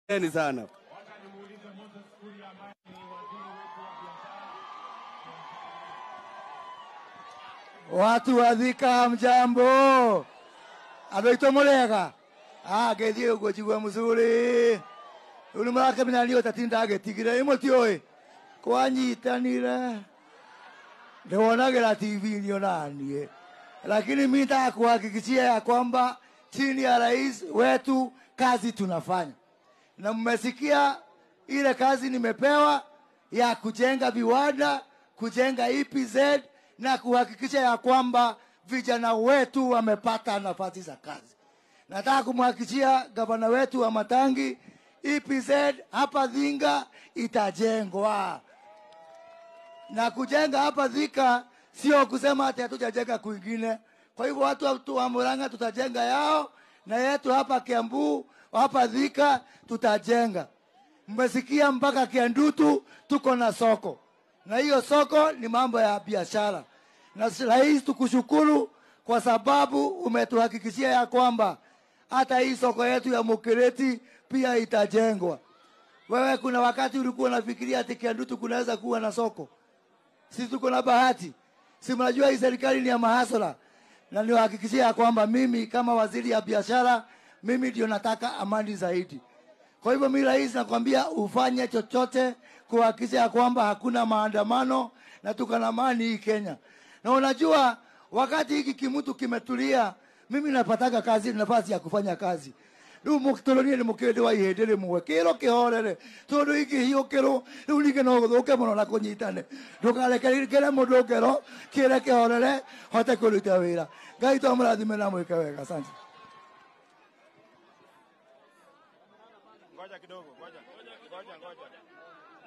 Asanteni sana. watu wa Thika mjambo andå aitå må rega ngä thiä å guo njigua må cårä rä u nä marakemenya niå tatinda ngä tigire ä må tiå ä kwanyitanire ndä wonagä ra tv-inä onaniä lakini mi nataka kuhakikishia ya kwamba chini ya rais wetu kazi tunafanya na mmesikia ile kazi nimepewa ya kujenga viwanda, kujenga EPZ na kuhakikisha ya kwamba vijana wetu wamepata nafasi za kazi. Nataka kumhakikishia gavana wetu wa Matangi, EPZ hapa Thinga itajengwa na kujenga hapa Thika sio kusema ati hatujajenga kwingine. Kwa hivyo watu watu wa Murang'a tutajenga yao na yetu hapa Kiambu, hapa Thika tutajenga. Mmesikia mpaka Kiandutu tuko na soko, na hiyo soko ni mambo ya biashara. Na rais, tukushukuru kwa sababu umetuhakikishia ya kwamba hata hii soko yetu ya Mukireti pia itajengwa. Wewe kuna wakati ulikuwa unafikiria ati Kiandutu kunaweza kuwa na soko? Sisi tuko na bahati, si mnajua hii serikali ni ya mahasala, na niwahakikishia ya kwamba mimi kama waziri ya biashara, mimi ndio nataka amani zaidi. Kwa hivyo mimi rais, nakwambia ufanye chochote kuhakikisha ya kwamba hakuna maandamano na tuko na amani hii Kenya. Na unajua wakati hiki kimutu kimetulia, mimi napataga kazi, nafasi ya kufanya kazi riu mukitoronie ni mukindi wa ihindi rimwe kiro kihorere tondu ingihiukiru riu ningi no guthuke muno na kunyitane ndukarekere mundu ngero kire kihorere hote kuruta wira ngai to murathime na mwike wega asante Ngoja kidogo, ngoja. Ngoja, ngoja.